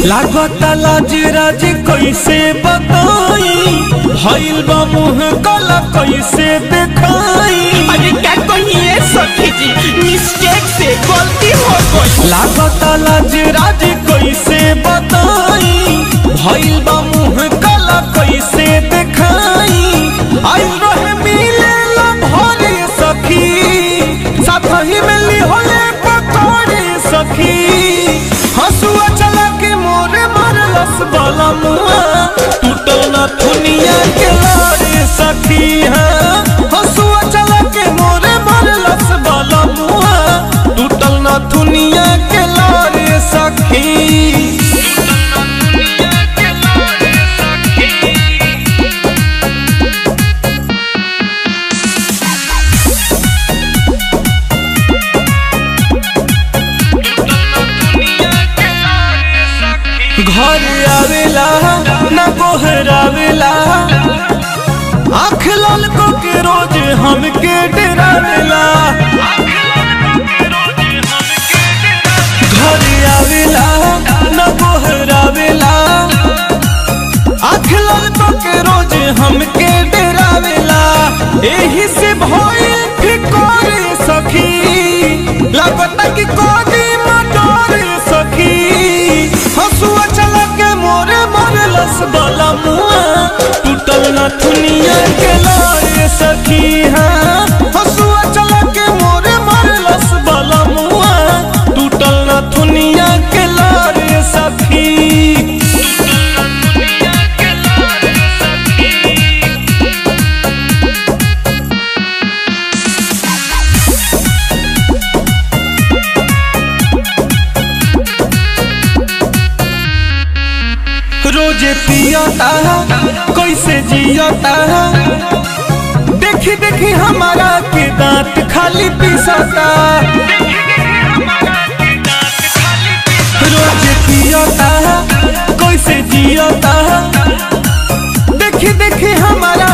लागता लाज राज कैसे बताई भइल बा मुंह कला कैसे देखाई अरे क्या कहिए सखी जी मिस्टेक से गलती हो गई लागता लाज राज कैसे बताई भइल बा मुंह कला कैसे देखाई आई रहे मिले ला भरे सखी साथ ही मिली होले पकड़े सखी हंसुआ चला के मोरे मारलस बाला मुआ टूटल ना दुनिया के लारे सखी हाँ हंसुआ चला के मोरे मारलस बाला मुआ टूटल ना दुनिया के लारे सखी घर आवेला न गोहरावेला आँख लाल को के रोज हमके डरावेला घर आवेला न गोहरावेला आँख लाल को के रोज हमके डरावेला एही से भइल फिकर सखी लागता कि कोदी मटर सखी हसुआ चला के मोरे मरलस बाला मुआ टूटल ना दुनिया के लाए सखी हाँ हसुआ चला के मोरे मरलस बाला मुआ टूटल ना दुनिया के लाए सखी रोजे पियता कैसे जियता देखी देखी हमारा के दांत खाली पिसता रोजे पियता कैसे जियता देखी देखी हमारा